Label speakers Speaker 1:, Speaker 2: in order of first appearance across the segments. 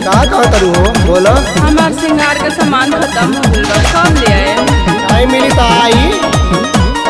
Speaker 1: का कहत रू हो बोलो
Speaker 2: हमार श्रृंगार के सामान खत्म हो गइल बा कब ले आए
Speaker 1: टाइम मिली तो आई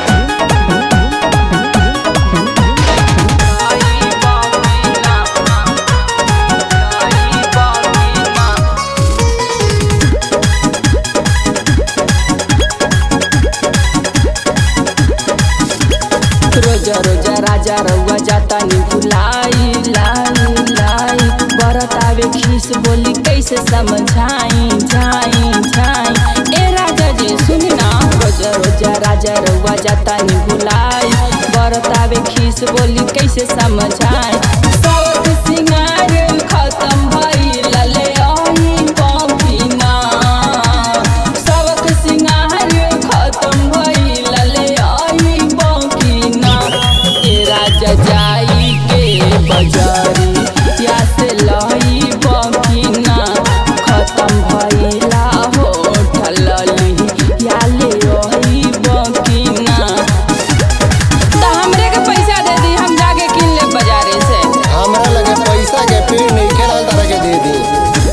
Speaker 3: रोजा रोजा राजा रउआ जाता नी भुलाई लाई लाई बरत आवे खीस बोली कैसे समझाई जाई जाई ए राजा जी सुन ना रोजा रोजा राजा रउआ जाता नी भुलाई बरत आवे खीस बोली कैसे समझाई सबक सिंगार खत्म भइल ले आई पौकिना सबक सिंगार खत्म भइल ले आई पौकिना ए राजा जाई के बजारी या से लाई पौकिना खत्म भइला हो ठलली या ले आई पौकिना त हमरे के पैसा दे दी हम जाके किन ले बाजारे से
Speaker 1: हमरा लगे पैसा के पेड़ नहीं खेला तारा के दे दी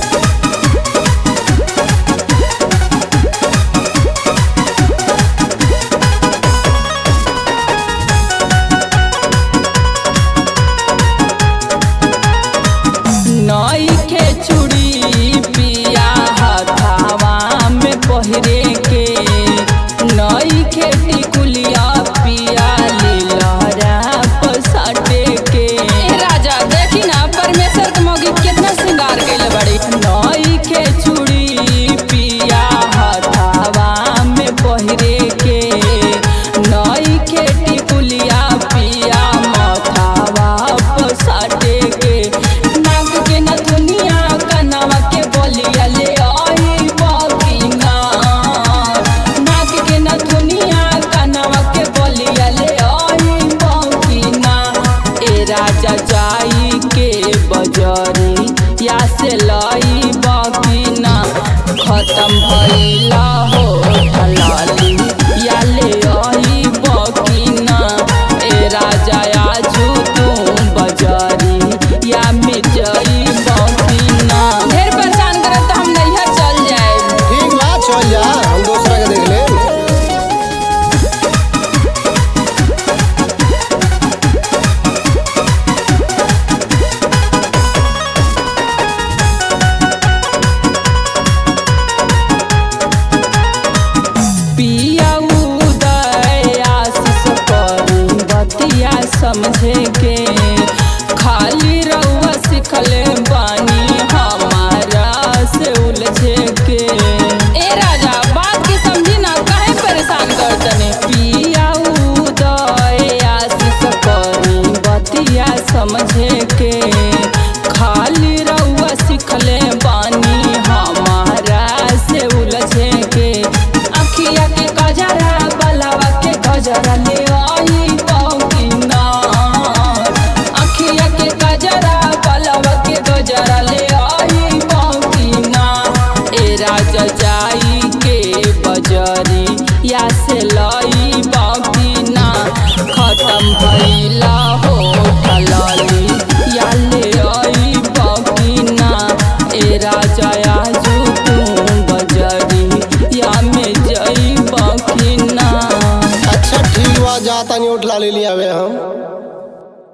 Speaker 3: नई के चूड़ी पिया हथावा में पहिरे के नई के टिकुलिया पिया लीलहरा पसाटे के ए राजा देखी ना परमेश्वर के मौगी कितना श्रृंगार कैले बड़ी नई के चूड़ी पिया हथावा में पहिरे के नई के टिकुलिया पिया मथावा पसाटे के नाक के नथुनिया कनवा के बोलिया ले आई बकिना नाक के नथुनिया कनवा के बोलिया ले आई बकिना ए राजा जाई के बजरी या से लाई बकिना खत्म भइला हो ठलाली या ले आई बकिना ए राजा आजू तू बजारी या मिर्चाई बकिना ढेर परेशान करत तो हम नैहर चल जाए
Speaker 1: ठीक बा चल जा हम दूसरा के देख ले
Speaker 3: पिया उदय आशीष करी बतिया समझे के खाली रउआ सिखले बानी हमारा से उलझे के ए राजा बात के समझी ना काहे परेशान करतने पिया उदय आशीष करी बतिया समझे के